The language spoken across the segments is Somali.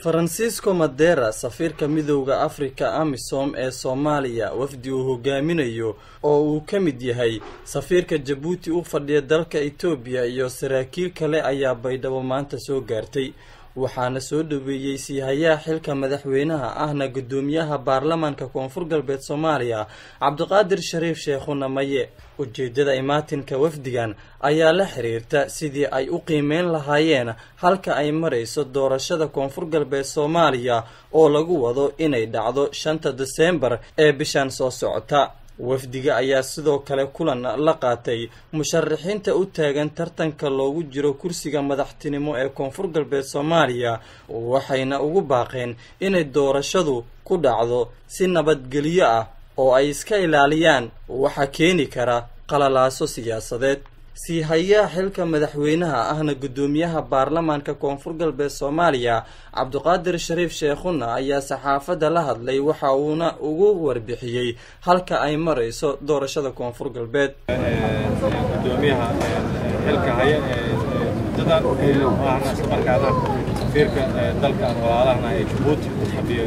faransiisco madera safiirka midowda afrika amisom ee soomaaliya wafdi uu hogaaminayo oo uu ka mid yahay safiirka jabuuti u fadhiya dalka etoobiya iyo saraakiil kale ayaa baydhabo maanta soo gaartay waxaana soo dhaweeyey siihayaha xilka madaxweynaha ahna guddoomiyaha baarlamaanka koonfur galbeed soomaaliya cabdiqaadir shariif sheekhuna maye ujeedada imaatinka wafdigan ayaa la xiriirta sidii ay u qiimeyn lahaayeen halka ay marayso doorashada koonfur galbeed soomaaliya oo lagu wado inay dhacdo shanta deseembar ee bishan soo socota wafdiga ayaa sidoo kale kulan la qaatay musharaxiinta u taagan tartanka loogu jiro kursiga madaxtinimo ee koonfur galbeed soomaaliya waxayna ugu baaqeen inay doorashadu ku dhacdo si nabadgelyo ah oo ay iska ilaaliyaan waxa keeni kara qalalaaso siyaasadeed siihayaha xilka madaxweynaha ahna guddoomiyaha baarlamaanka koonfur galbeed soomaaliya cabdiqaadir shariif sheekhuna ayaa saxaafadda la hadlay waxa uuna ugu warbixiyey halka ay marayso doorashada koonfur galbeed gudoomiyaha xilka haya muddadan ahna isla markaana safiirka dalka aan walaalahana ee jabuuti u fadhiyo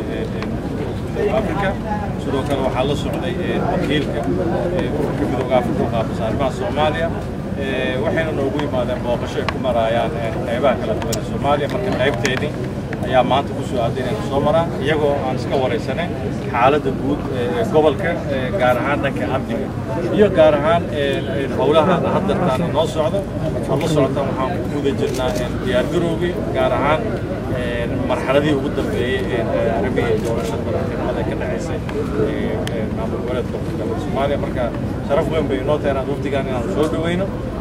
africa sidoo kale waxaa la socday wakiilka ururka midooda africa u qaabisa arrimaha soomaaliya waxayna noogu yimaadeen booqasho ay ku maraayaan qaybaha kala duwan ee soomaaliya marka qaybteedii ayaa maanta ku soo aaday inaynu soo maraan iyagoo aan iska waraysanay xaaladda guud ee gobolka gaar ahaan dhanka amniga iyo gaar ahaan howlaha haddartaana noo socdo oo la socotaan waxaan ku guda jirnaa diyaargarowgii gaar ahaan marxaladii ugu dambeeyey arrimihii doorashada madaxtinimada ka dhacaysay maamul goboleedka koonfur galbeed soomaaliya marka sharaf weyn bay inoo tahay inaan wafdigan inaan soo dhaweyno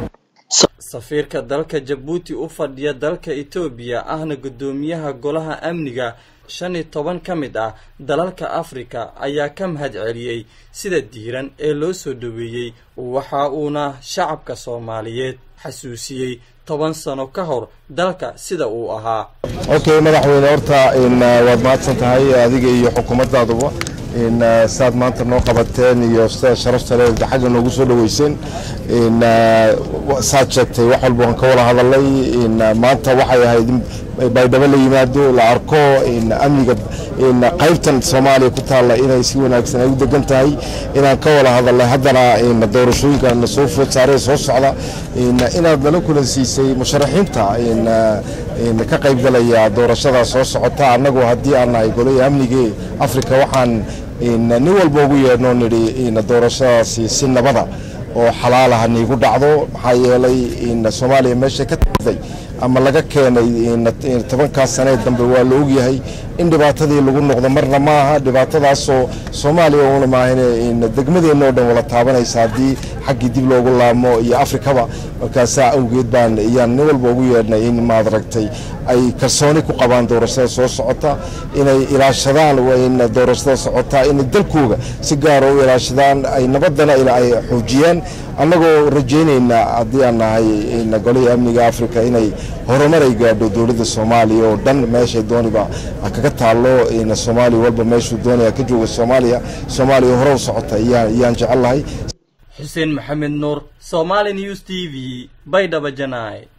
safiirka dalka jabuuti u fadhiya dalka etoobiya ahna guddoomiyaha golaha amniga shan iyo toban ka mid ah dalalka afrika ayaa ka mahad celiyey sida diiran ee loo soo dhaweeyey waxa uuna shacabka soomaaliyeed xasuusiyey toban sano ka hor dalka sida uu ahaa okay madaxweyne horta waad mahadsan tahay adiga iyo xukuumadaaduba saad maanta noo qabateen iyo sida sharafta le xagga noogu soo dhaweyseen saad sheegtay wax walba waan ka wada hadalay maanta waxay ahayd in baydhabo la yimaado la arko amniga qaybtan soomaaliya ku taalla inay si wanaagsan ay u degan tahay inaan ka wada hadalnay haddana doorashooyinkan soo food saaree soo socda inaad nala kulansiisay musharaxiinta ka qaybgalaya doorashada soo socota annagu haddii aan nahay golaya amnigii afrika waxaan nin walba ugu yeedhnoo nidhi doorashadaasi si nabada oo xalaalaha niigu dhacdo maxaa yeelay soomaaliya meesha ka tagday ama laga keenay tobankaas sanee dambe waa la ogyahay in dhibaatadii lagu noqdo marna ma aha dhibaatadaasoo soomaaliya una maahan degmadeenna oo dhan wala taabanaysa haddii xaggii dib loogu laamo iyo afrikaba markaasaa awgeed baan iyaan nin walba ugu yeedhnay in maad aragtay ay kalsooni ku qabaan doorashada soo socota inay ilaashadaan in doorashada socota inay dalkooga si gaara u ilaashadaan ay nabadana ay xoojiyaan annagoo rajaynaynaa haddii aan nahay golihii amniga afrika inay horumar ay gaadho dowladda soomaaliya oo dhan meeshay dooniba kaga taallo soomaaliya walba meeshuu doonaya ka jooga soomaaliya soomaaliya hore u socota ayaan jecel lahay xuseen maxamed nuur somaali news t v baydhaba janaay